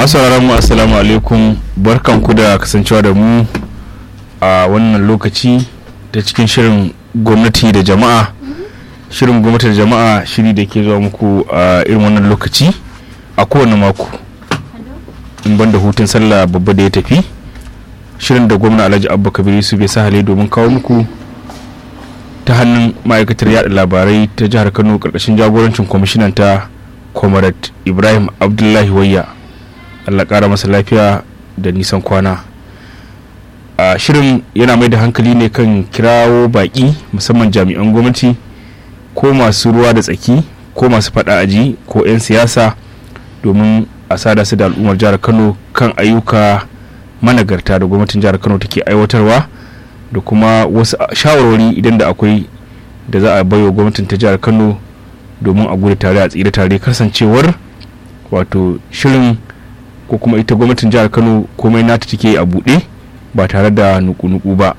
masu mu assalamu alaikum barkan ku da kasancewa da mu a wannan lokaci ta cikin shirin gwamnati da jama'a shirin gwamnati da jama'a shiri da ke zuwa muku a irin wannan lokaci a kowane mako in banda hutun sallah babba da ya tafi shirin da gwamna alhaji abba kabir yusuf bai sa hale domin kawo muku ta hannun ma'aikatar yada labarai ta jihar kano karkashin jagorancin kwamishinan ta comrade ibrahim abdullahi wayya allah kara masa lafiya da nisan kwana a shirin yana mai da hankali ne kan kirawo baki musamman jami'an gwamnati ko masu ruwa da tsaki ko masu fada aji ko 'yan siyasa domin a sada su da al'ummar jihar kano kan ayyuka managarta da gwamnatin jihar kano take aiwatarwa da kuma wasu shawarwari idan da akwai da za a baiwa gwamnatin ta jihar kano domin a gudu tare a tsira tare kasancewar wato shirin ko kuma ita gwamnatin jihar kano komai nata take a buɗe ba tare da nuku-nuku ba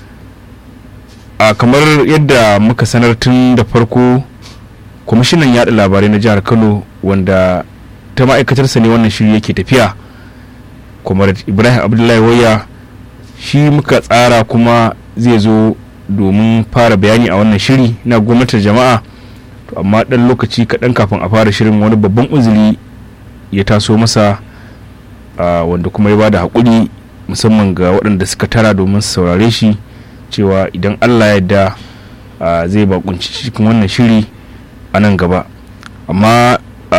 a kamar yadda muka sanar tun da farko kwamishinan yada labarai na jihar kano wanda ta ma'aikatarsa ne wannan shiri yake tafiya kwamar ibrahim abdullahi waya shi muka tsara kuma zai zo domin fara bayani a wannan shiri na gwamnatin jama'a to amma ɗan lokaci kaɗan kafin a fara shirin wani babban uzuri ya taso masa wanda kuma ya ba da haƙuri musamman ga waɗanda suka tara domin su saurare shi cewa idan allah ya yarda zai bakunci cikin wannan shiri a nan gaba amma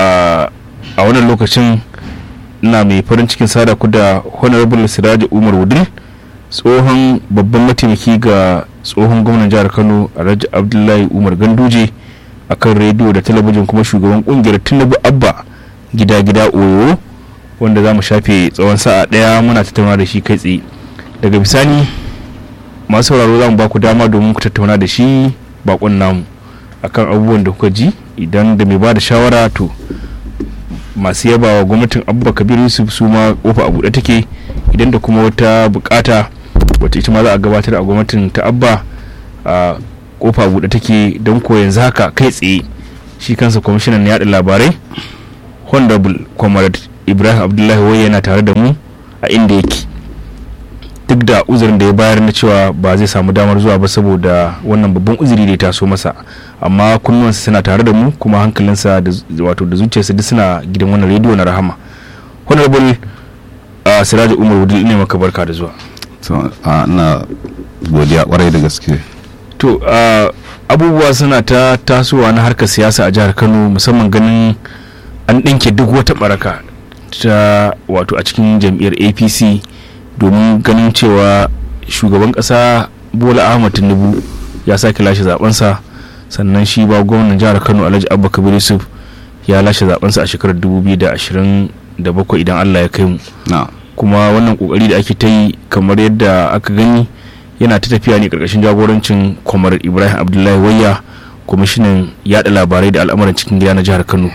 a wannan lokacin ina mai farin cikin sada ku da honorable siraji umar wudil tsohon babban mataimaki ga tsohon gwamnan jihar kano alhaji abdullahi umar ganduje a kan rediyo da talabijin kuma shugaban kungiyar tinubu abba gida-gida oyo wanda za mu shafe tsawon sa'a daya muna tattauna da shi kai tsaye daga bisani masu sauraro za mu ba ku dama domin ku tattauna da shi bakon namu akan abubuwan da kuka ji idan da mai ba da shawara to masu yaba wa gwamnatin abba kabir yusuf su ma kofa a buɗe take idan da kuma wata bukata wata ita ma za a gabatar a gwamnatin ta abba a kofa buɗe take don ko yanzu haka kai tsaye shi kansa kwamishinan yaɗa labarai honorable comrade ibrahim abdullahi wai yana tare da mu a inda yake duk da uzurin da ya bayar na cewa ba zai samu damar zuwa ba saboda wannan babban uzuri da ya taso masa amma kunnuwansa suna tare da mu kuma hankalinsa wato da zuciyarsa duk suna gidan wannan rediyo na rahama honorable uh, siraji umar wudil ne maka barka da zuwa to ina godiya kwarai da gaske to abubuwa suna ta tasowa na harkar siyasa a jihar kano musamman ganin an ɗinke duk wata baraka ta wato a cikin jam'iyyar apc domin ganin cewa shugaban kasa bola ahmad tinubu ya sake lashe zabensa sannan shi ba gwamnan jihar kano alhaji abba kabir yusuf ya lashe zabensa a shekarar 2027 idan allah ya kai mu kuma wannan kokari da ake ta yi kamar yadda aka gani yana ta tafiya ne karkashin jagorancin kwamar ibrahim abdullahi wayya kwamishinan yada labarai da al'amuran cikin gida na jihar kano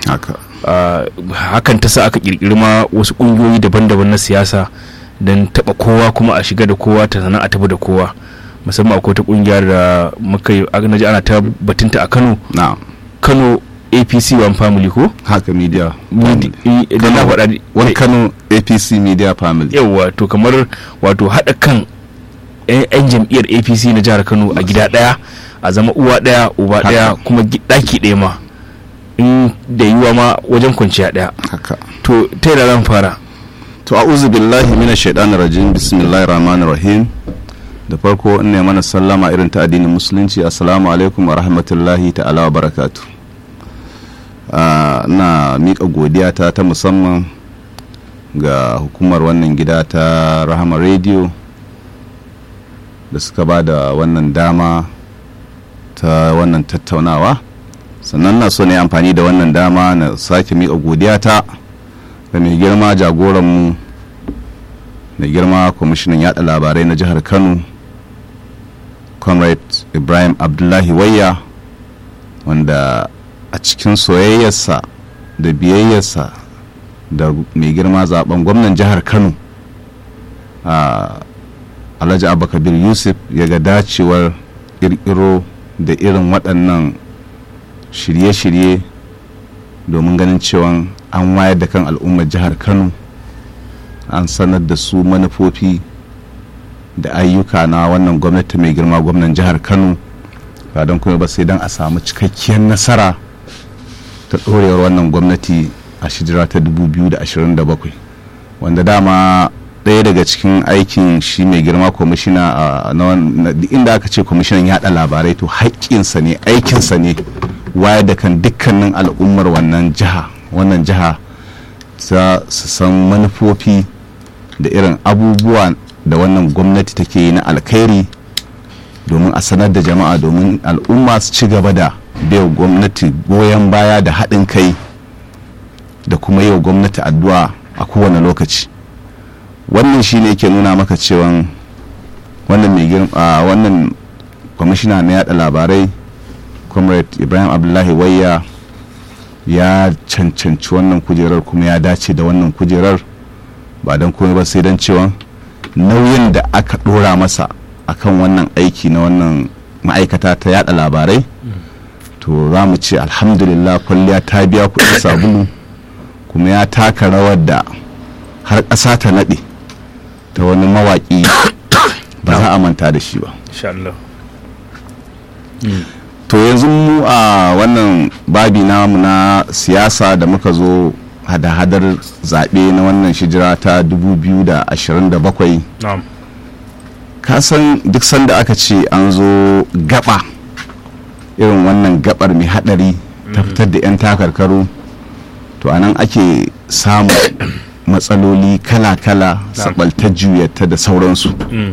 hakan ta sa aka kirkiri ma wasu kungiyoyi daban-daban na siyasa don taba kowa kuma a shiga da kowa ta sana a tafi da kowa musamman akwai ta kungiyar da muka yi naji ana ta batunta a kano kano apc one family ko haka media idan na faɗa wani kano apc media family yawa to kamar wato haɗa kan 'yan jam'iyyar apc na jihar kano a gida ɗaya a zama uwa ɗaya uba ɗaya kuma ɗaki ɗaya ma in da yiwa ma wajen kwanciya ɗaya to ta yi zan fara to a'udhu billahi minash shaitanir rajim bismillahir rahmanir rahim da farko in ne mana sallama irin ta addinin musulunci assalamu alaikum wa rahmatullahi ta'ala wa barakatu na miƙa godiya ta ta musamman ga hukumar wannan gida ta rahama radio da suka ba da wannan dama ta wannan tattaunawa sannan na so ne amfani da wannan dama na sake miƙa godiya ta da mai girma jagoranmu da girma kwamishinan yada labarai na jihar kano comrade ibrahim abdullahi wayya wanda a cikin soyayyarsa da biyayyarsa da mai girma zaben gwamnan jihar kano a alhaji abubakar yusuf ya ga dacewar kirkiro da irin waɗannan shirye-shirye domin ganin cewa an wayar da kan al'ummar jihar kano an sanar da su manufofi da ayyuka na wannan gwamnati mai girma gwamnan jihar kano ba don kuma ba sai don a samu cikakkiyar nasara ta ɗorewar wannan gwamnati a shijira ta 2027 wanda dama ɗaya daga cikin aikin shi mai girma kwamishina a inda aka ce kwamishinan yaɗa labarai to haƙƙinsa ne aikinsa ne wayar da kan dukkanin al'ummar wannan jiha wannan jiha za su san manufofi da irin abubuwa da wannan gwamnati take yi na alkhairi domin a sanar da jama'a domin al'umma su ci gaba da baiwa gwamnati goyon baya da haɗin kai da kuma yi wa gwamnati addu'a a kowane lokaci wannan shi ne ke nuna maka cewa wannan mai girma wannan kwamishina na yada labarai comrade ibrahim abdullahi wayya ya cancanci wannan kujerar kuma ya dace da wannan kujerar ba don komai ba sai don cewa nauyin da aka dora masa akan wannan aiki na wannan ma'aikata ta yada labarai to za mu ce alhamdulillah kwalliya ta biya kuɗin sabulu kuma ya taka rawar da har ƙasa ta naɗe ta wani mawaƙi ba za a manta da shi ba to yanzu mu a wannan babi namu na siyasa da muka zo hada-hadar zaɓe na wannan shijira ta 2027 ka san duk sanda aka ce an zo gaba irin wannan gabar mai hadari ta fitar da 'yan takarkaru to anan ake samun matsaloli kala-kala sabalta juyata da sauransu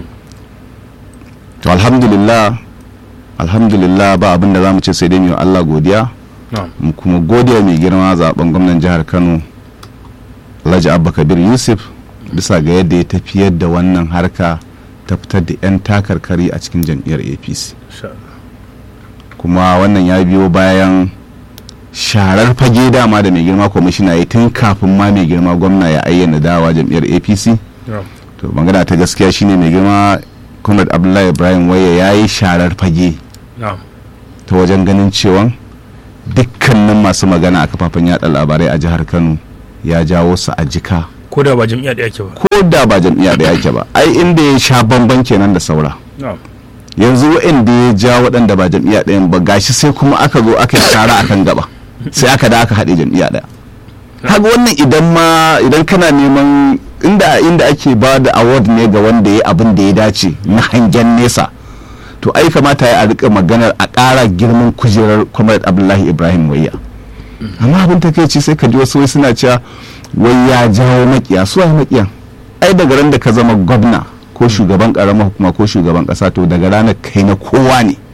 to alhamdulillah alhamdulillah ba abin da za mu ce sai dai mu Allah godiya mu kuma godiya mai girma zaben gwamnan jihar kano alhaji abba kabir yusuf bisa ga yadda ya tafiyar da wannan harka ta fitar da 'yan takarkari a cikin jam'iyyar apc kuma wannan ya biyo bayan sharar fage dama da mai girma kwamishina ya tun kafin ma mai girma gwamna ya ayyana dawa jam'iyyar apc to magana ta gaskiya shine mai girma comrade abdullahi ibrahim waya ya yi sharar fage ta wajen ganin cewa dukkanin masu magana a kafafen yada labarai a jihar kano ya jawo su a jika ko da ba jam'iyya ɗaya ke ba ko da ba jam'iyya ɗaya ke ba ai inda ya sha bamban kenan da saura yanzu waɗanda ya ja waɗanda ba jam'iyya ɗayan ba gashi sai kuma aka zo aka yi tara akan gaba sai aka da aka haɗe jam'iyya ɗaya kaga wannan idan ma idan kana neman inda inda ake ba da award ne ga wanda ya abin da ya dace na hangen nesa to ai kamata ya a rika maganar a ƙara girman kujerar comrade abdullahi ibrahim wayya amma abin ta kai sai ka ji wasu wai suna cewa wai ya jawo makiya su ai makiyan ai daga ran da ka zama gwamna ko shugaban karamar hukuma ko shugaban kasa to daga ranar kai na kowa ne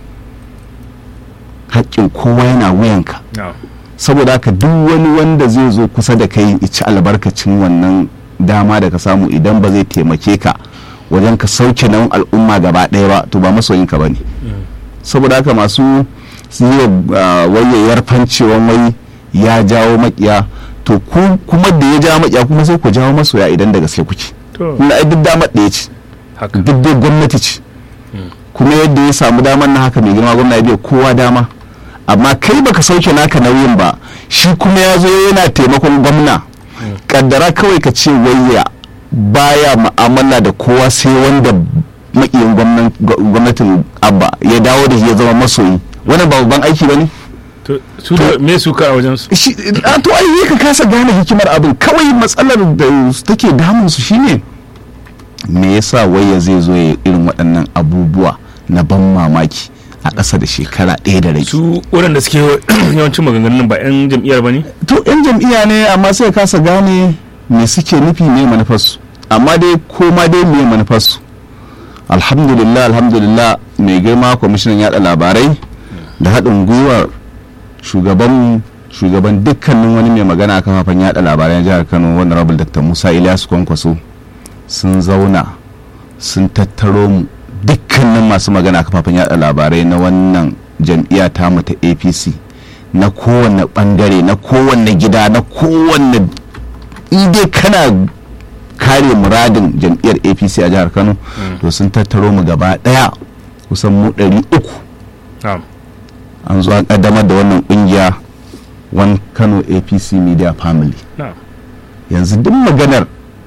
haƙƙin kowa yana wuyanka saboda haka duk wani wanda zai zo kusa da kai ci albarkacin wannan dama da ka samu idan ba zai taimake ka wajen ka sauke nan al'umma gaba ɗaya ba to ba masoyinka ba ne saboda haka masu yi wayayyar fancewan wai ya jawo makiya to kuma da ya jawo makiya kuma sai ku jawo masoya idan da gaske kuke na ai duk damar ɗaya ce duk dai gwamnati ce kuma yadda ya samu damar na haka mai girma gwamna ya biya kowa dama amma kai baka sauke naka nauyin ba shi kuma ya zo yana taimakon gwamna kaddara kawai ka ce wayya baya ma'amala da kowa sai wanda makiyin gwamnatin abba ya dawo da ya zama masoyi wannan ba babban aiki ba ne su da me su ka a wajen su to ai ka kasa gane hikimar abin kawai matsalar da take damun su shine me yasa waya zai zo ya irin waɗannan abubuwa na ban mamaki a ƙasa da shekara ɗaya da rai su waɗanda suke yawancin maganganun ba 'yan jam'iyyar ba ne to 'yan jam'iyya ne amma sai kasa gane me suke nufi me manufarsu amma dai koma dai me manufarsu alhamdulillah alhamdulillah mai girma kwamishinan yada labarai da haɗin gwiwar shugaban shugaban dukkanin wani mai magana a kafafen yada labarai na jihar kano wani rabul dr musa ilyasu kwankwaso sun zauna sun tattaro mu dukkanin masu magana a kafafen yada labarai na wannan jam'iyya tamu ta apc na kowanne bangare na kowanne gida na kowanne dai kana kare muradin jam'iyyar apc a jihar kano to sun tattaro mu gaba daya kusan mu ɗari uku an zo an kaddamar da wannan kungiya one kano apc media family yanzu duk maganar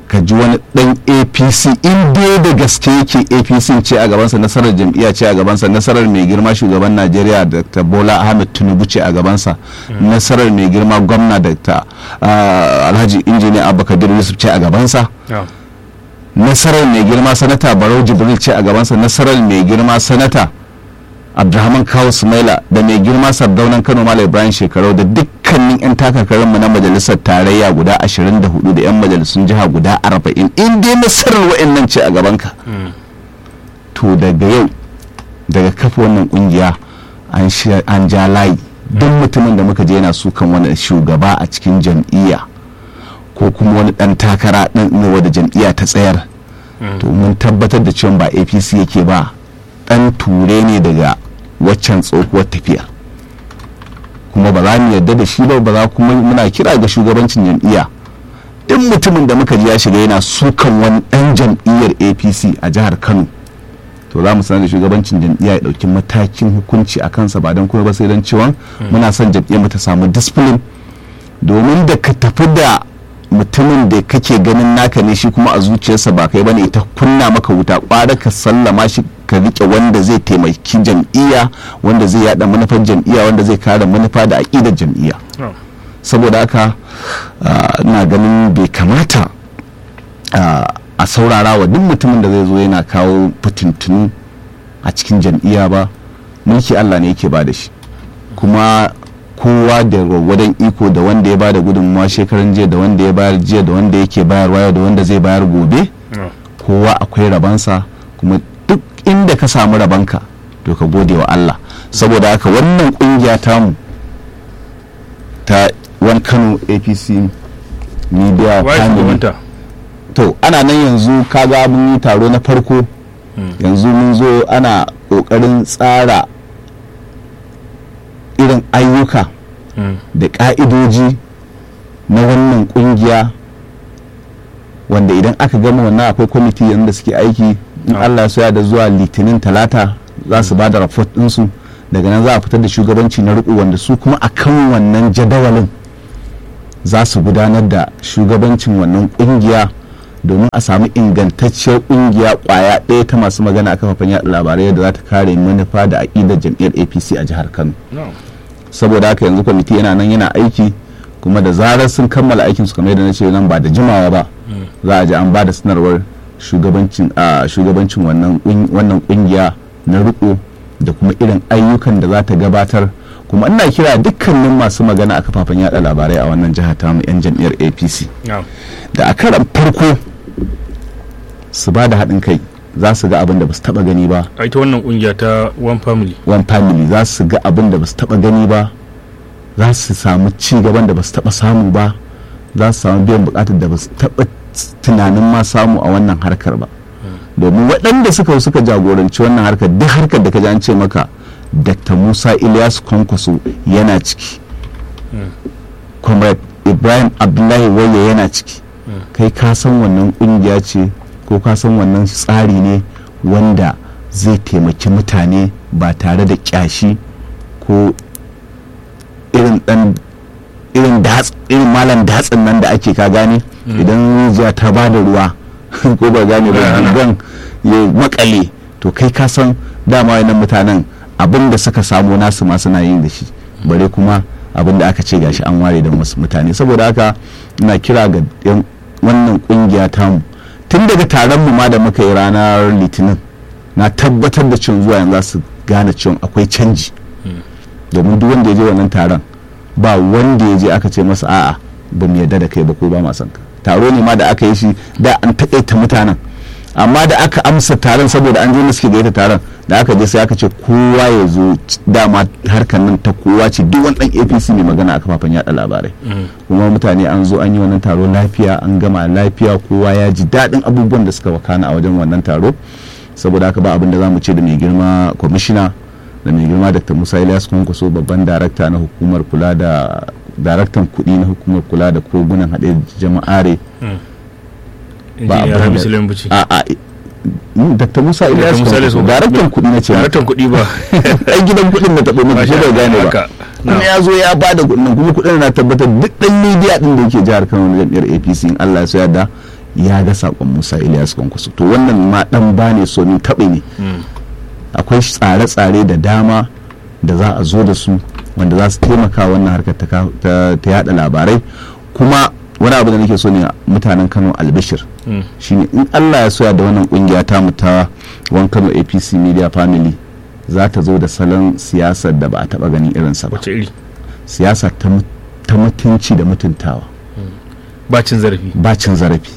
ka ji wani dan apc in dai da gaske yake apc ce a gabansa nasarar jam'iyya ce a gabansa nasarar mai girma shugaban najeriya dr bola ahmed tinubu ce a gabansa nasarar mai girma gwamna dr ah, alhaji injiniya abubakar yusuf ce a gabansa nasarar mai girma sanata barau jibril ce a gabansa nasarar mai girma sanata abdulrahman kawo sumaila da mai girma sardaunan kano malam ibrahim shekarau da dukkanin 'yan takarkarin mu na majalisar tarayya guda 24 da 'yan majalisun jiha guda 40 in dai nasarar wa'annan ce a gabanka to daga yau daga kafa wannan kungiya an sha- an ja layi duk mutumin da muka je yana sukan wani shugaba a cikin jam'iyya ko kuma wani dan takara din ne wadda jam'iyya ta tsayar to mun tabbatar da cewa ba apc yake ba dan ture ne daga waccan tsohuwar tafiya kuma ba za mu yarda da shi ba ba za kuma muna kira ga shugabancin jam'iyya duk mutumin da muka ji ya shiga yana sukan wani dan jam'iyyar apc a jihar kano to za mu sanar da shugabancin jam'iyya ya dauki matakin hukunci a kansa ba don kuma ba sai don cewa muna son jam'iyyar mu ta samu discipline domin da ka tafi da mutumin da kake ganin naka ne shi kuma a zuciyarsa ba kai bane ita kunna maka wuta kwada ka sallama shi ka rike wanda zai taimaki jam'iyya wanda zai yada manufar jam'iyya wanda zai kare manufa da aƙidar jam'iyya saboda haka ah, ina ganin bai kamata ah, a saurara wa duk mutumin da zai zo yana kawo fitintunu a cikin jam'iyya ba mulki allah ne yake ba da shi kuma kowa da gwargwadon iko da wanda ya bada gudunmawa shekaran jiya da wanda ya bayar jiya da wanda yake bayarwa yau da wanda zai bayar gobe kowa akwai rabansa kuma duk inda ka samu rabanka to ka gode wa Allah saboda haka wannan kungiya tamu ta wan Kano APC Media waye Family shugabanta to ana nan yanzu kaga mun yi taro na farko yanzu mun zo ana kokarin tsara irin ayyuka Mm. da ka'idoji na wannan kungiya wanda idan aka gama wannan akwai kwamiti yanzu da suke aiki in Ah. allah ya soya da zuwa litinin talata za su ba da raport ɗinsu daga nan za a fitar da shugabanci na riko wanda su kuma a kan wannan jadawalin za su gudanar da shugabancin wannan kungiya domin a samu ingantacciyar kungiya kwaya ɗaya ta masu magana a kafafen yaɗa labarai da za ta kare manufa da aƙidar jam'iyyar apc a jihar kano No. saboda haka yanzu kwamiti yana nan yana aiki kuma da zarar sun kammala aikinsu kamar yadda na ce nan ba da jimawa ba za a ji an ba da sanarwar shugabancin a shugabancin wannan kun- wannan kungiya na riko da kuma irin ayyukan da za ta gabatar kuma ina kira dukkanin masu magana a kafafen yada labarai a wannan jiha ta mu yan jam'iyyar apc No. da a karan farko su ba da haɗin kai za su ga abin da ba su taɓa gani ba a ita wannan kungiya ta one family one family za su ga abin da ba su taba gani ba za su samu ci gaban da ba su taba samu ba za su samu biyan bukatar da ba su taba tunanin ma samu a wannan harkar ba domin waɗanda suka suka jagoranci wannan harkar duk harkar da ka ji an ce maka dr musa ilyas kwankwaso yana ciki comrade ibrahim abdullahi waye yana ciki kai ka san wannan kungiya ce ko ka san wannan tsari ne wanda zai taimaki mutane ba tare da kyashi ko irin dan irin dats irin malam datsin nan da ake ka gane idan zuwa ta ba da ruwa ko ba gane ba gidan ya makale to kai ka san dama wannan mutanen abin da suka samu nasu ma suna yin da shi bare kuma abin da aka ce gashi an ware da wasu mutane saboda haka ina kira ga yan wannan kungiya tamu tun daga taron mu ma da muka yi ranar litinin na tabbatar da cewa zuwa yanzu za su gane cewa akwai canji domin duk wanda ya je wannan taron ba wanda ya je aka ce masa a'a ba mu yarda da kai ba ko ba ma son ka taro ne ma da aka yi shi da an taƙaita mutanen amma da aka amsa taron saboda an je da suke gaita taron da aka je sai aka ce kowa ya zo dama harkar nan ta kowa ce duk wani dan apc mai magana a kafafen yada labarai kuma mutane an zo an yi wannan taro lafiya an gama lafiya kowa ya ji daɗin abubuwan da suka wakana a wajen wannan taro saboda haka ba abin da za mu ce da mai girma kwamishina da mai girma dr musa ilyas kwankwaso babban darakta na hukumar kula da daraktan kuɗi na hukumar kula da kogunan haɗe jama'are ba injiniya abin Rabi da- Suleiman Bichi a a mm, dr musa ilyas Musa Ilyas kwankwaso Kwankwaso. daraktan kuɗi na ce daraktan kuɗi ba ai gidan kuɗin na taɓa maka shi bai gane ba Haka. kuma ya zo ya bada kuɗin kuma kuɗin na tabbatar duk ɗan midiya ɗin da yake jihar kano na jam'iyyar apc in allah ya so yadda ya ga sakon musa ilyas kwankwaso to wannan ma dan ba ne so min taɓe ne akwai tsare-tsare da dama da za a zo da su wanda za su taimaka wannan harkar ta yada labarai kuma wani abu da nake so ne mutanen kano albishir shine in allah ya soya da wannan kungiya ta mu ta wan kano apc media family za ta zo da salon siyasar da ba a taba ganin irinsa ba siyasa ta mutunci da mutuntawa bacin zarafi bacin zarafi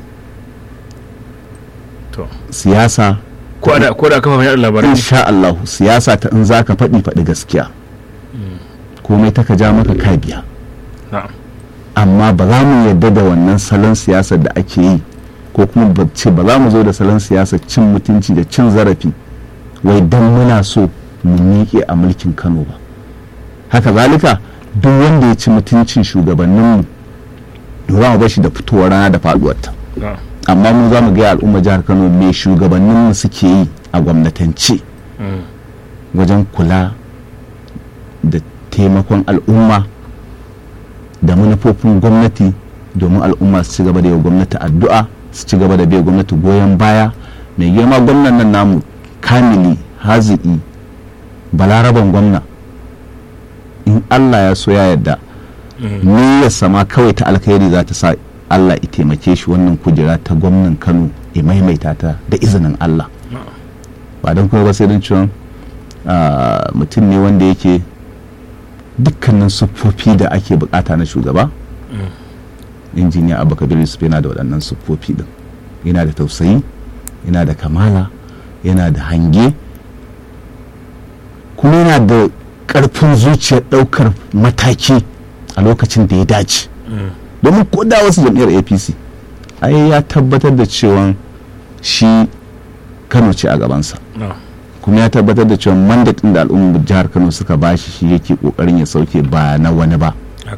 siyasa ko da ko da kafa yada labarai insha Allah siyasa ta in zaka faɗi faɗi gaskiya komai ta ka ja maka ka biya amma ba za mu yarda da wannan salon siyasar da ake yi ko kuma ce ba za mu zo da salon siyasar cin mutunci da cin zarafi wai dan muna so mu miƙe a mulkin kano ba haka zalika duk wanda ya ci mutuncin shugabanninmu za mu bar shi da fitowar rana da faduwarta amma mu za mu gaya al'umma jihar kano me shugabanninmu suke yi a gwamnatance wajen kula da taimakon al'umma da manufofin gwamnati domin al'umma su ci gaba da yau gwamnati addu'a su ci gaba da bai gwamnati goyon baya mai girma gwamnan nan namu kamili haziki balaraban gwamna in allah ya so ya yarda niyyar sama kawai ta alkhairi za ta sa allah ya taimake shi wannan kujera ta gwamnan kano ya maimaita ta da izinin allah ba don kuma ba sai don ciwon mutum ne wanda yake dukkanin siffofi da ake bukata na shugaba injiniya abu kabir yusuf yana da waɗannan siffofi din yana da tausayi yana da kamala yana da hange kuma yana da ƙarfin zuciyar ɗaukar mataki a lokacin da ya dace domin ko da wasu jam'iyyar apc ai ya tabbatar da cewa shi kano ce a gabansa kuma ya tabbatar da cewa mandatin da al'ummar jihar kano suka bashi shi yake kokarin ya sauke ba na wani ba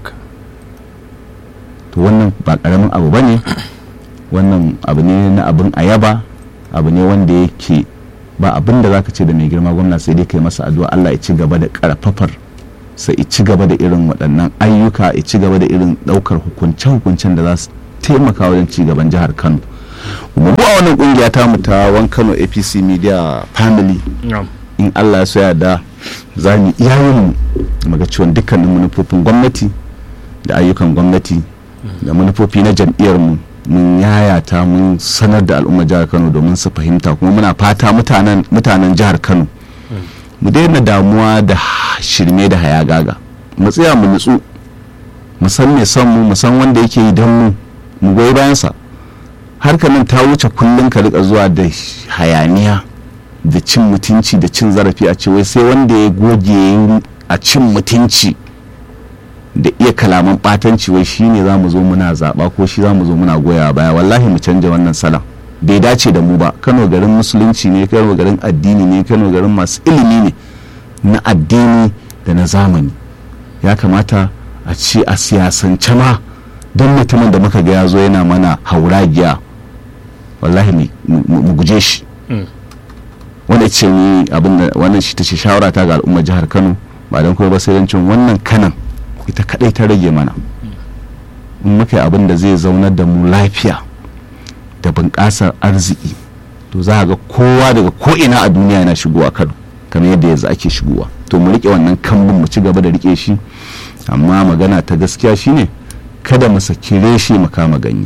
to wannan ba karamin abu ba ne wannan abu ne na abin ayaba abu ne wanda yake ba abin da zaka ce da mai girma gwamna sai dai kai masa addu'a Allah ya ci gaba da karfafar sai ya ci gaba da irin waɗannan ayyuka ya ci gaba da irin ɗaukar hukunce-hukuncen da za su taimaka wajen ci gaban jihar Kano mu a wannan kungiya ta mu ta wan Kano APC Media Family in Allah ya so ya da za mu iyayen mu ga cewa dukkanin manufofin gwamnati da ayyukan gwamnati da manufofi na jam'iyyar mu mun yayata mun sanar da al'ummar jihar Kano domin su fahimta kuma muna fata mutanen mutanen jihar Kano mu daina damuwa da shirme da hayagaga mu tsaya mu nutsu mu san me son mu mu san wanda yake yi don mu mu goyi bayansa harkar nan ta wuce kullum ka rika zuwa da hayaniya da cin mutunci da cin zarafi a wai sai wanda ya goge a cin mutunci da iya kalaman batanci wai shi ne za mu zo muna zaɓa ko shi za mu zo muna goya baya wallahi mu canja wannan salon bai dace da mu ba kano garin musulunci ne kano garin addini ne kano garin masu ilimi ne na addini da na zamani ya kamata a ce a siyasance ma don mutumin da muka ga ya zo yana mana hauragiya wallahi mu guje shi wanda ce ni abin da wannan shi ta ce shawara ta ga al'ummar jihar kano ba don kuma ba sai don cin wannan kanan ita kadai ta rage mana in muka yi abin da zai zaunar da mu lafiya da bunƙasar arziki to za a ga kowa daga ko'ina a duniya yana shigowa kano kamar yadda yanzu ake shigowa to mu rike wannan kambun mu ci gaba da rike shi amma magana ta gaskiya shine kada mu saki reshe mu kama ganye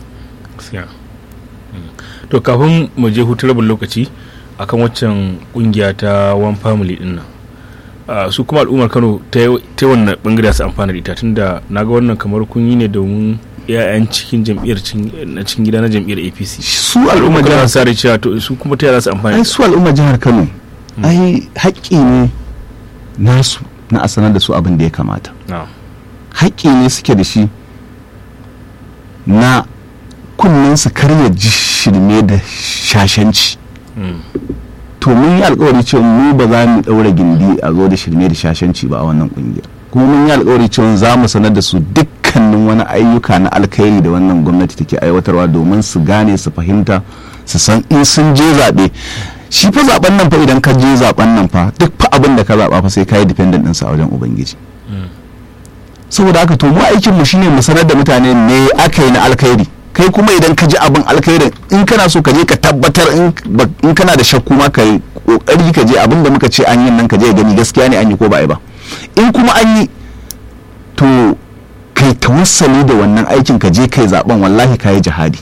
to kafin mu je hutu rabin lokaci akan waccan kungiya ta one family din nan su kuma al'ummar kano ta wannan bangare su amfana da ita tunda na ga wannan kamar kun yi ne domin yayan cikin jam'iyyar na cikin gida na jam'iyyar apc su al'ummar jihar sare cewa to su kuma ta yara su amfana ai su al'ummar jihar kano ai haƙƙi ne nasu na a sanar da su abin da ya kamata haƙƙi ne suke da shi na kunnen su karya shirme da shashanci to mun yi alkawari cewa mu ba za mu daura gindi a zo da shirme da shashanci ba a wannan kungiyar kuma mun yi alkawari cewa za mu sanar da su dukkanin wani ayyuka na alkhairi da wannan gwamnati take aiwatarwa domin su gane su fahimta su san in sun je zaɓe shi fa zaben nan fa idan ka je zaben nan fa duk fa abin da ka zaɓa fa sai ka yi dependent ɗinsa a wajen ubangiji saboda haka to mu aikin mu shine mu sanar da mutane me aka yi na alkhairi kai kuma idan ka ji abin alkhairin in kana so ka je ka tabbatar in ba- in kana da shakku ma ka yi kokari ka je abin da muka ce an yi nan ka je gani gaskiya ne an yi ko ba a yi ba in kuma an yi to kai tawassali da wannan aikin ka je kai zaben wallahi ka yi jihadi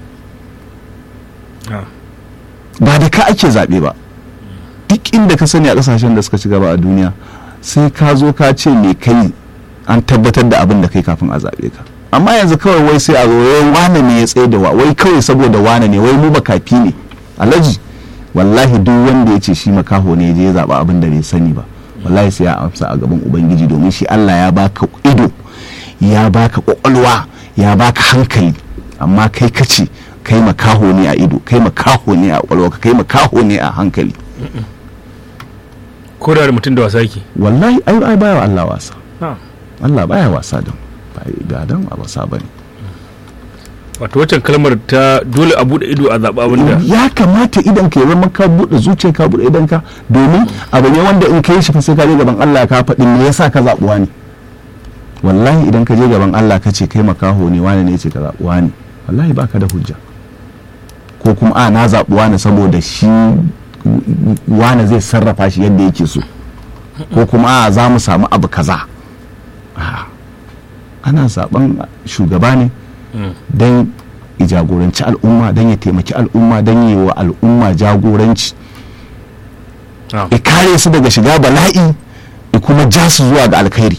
Ah. ba da ka ake zaɓe ba duk inda ka sani a ƙasashen da suka ci gaba a duniya sai ka zo ka ce me kai an tabbatar da abin da kai kafin a zaɓe ka amma yanzu kawai wai sai a zo wai wane ne ya tsaye da wa wai kawai saboda wane ne wai mu makafi ne alhaji wallahi duk wanda ya ce shi makaho ne ya je ya zaɓa abin da bai sani ba wallahi sai ya amsa a gaban ubangiji domin shi Allah ya baka ido ya baka kwakwalwa ya baka hankali amma kai kace kai makaho ne a ido kai makaho ne a kwakwalwa kai makaho ne a hankali ko da mutum da wasa yake wallahi ai ai baya wa Allah wasa Ah. Allah baya wasa da mu. ba ba dan a wasa bane wato waccan kalmar ta dole a bude ido a zaɓa abinda ya kamata idan ka zama ka bude zuciya ka bude idan ka domin abu ne wanda in ka yi shi fa sai ka je gaban Allah ka faɗi me yasa ka zaɓuwa ne wallahi idan ka je gaban Allah ka ce kai makaho ne wani ne ce ka zaɓuwa ne wallahi baka da hujja ko kuma a na zaɓuwa ne saboda shi wani zai sarrafa shi yadda yake so ko kuma a za mu samu abu kaza A'a. ana zaben shugaba ne Mm. don ya jagoranci al'umma don ya taimaki al'umma don yi wa al'umma jagoranci Ah. ya kare su daga shiga bala'i ya kuma ja su zuwa ga alkhairi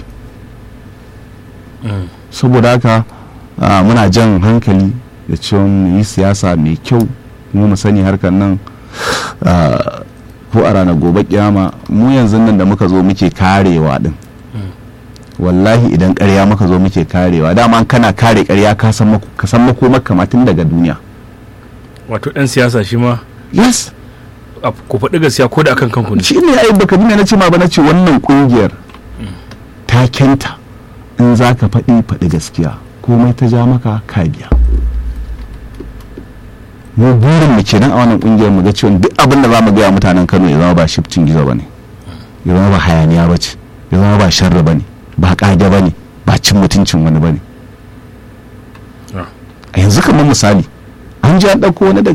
Mm. saboda haka ah, muna jan hankali da cewa mu yi siyasa mai kyau kuma mu sani harkar nan ah, ko a ranar gobe kiyama mu yanzu nan da muka zo muke karewa din wallahi idan karya muka zo muke karewa dama kana kare karya ka san mako- ka san makomar kamatin daga duniya wato dan siyasa shi ma yes a- ku faɗi gaskiya ko da akan kanku ne shi ne ai baka dina na ce ma ba na ce wannan kungiyar ta kenta in za ka faɗi faɗi gaskiya komai ta ja maka ka biya mu burin mu kenan a wannan kungiyar mu ga cewa duk abin da za mu gaya mutanen Kano ya zama ba shifcin gizo bane ya zama ba hayaniya bace ya zama ba sharri bane ba kage bane ba cin mutuncin wani bane Ah. a yanzu kamar misali an ji an ɗauko wani daga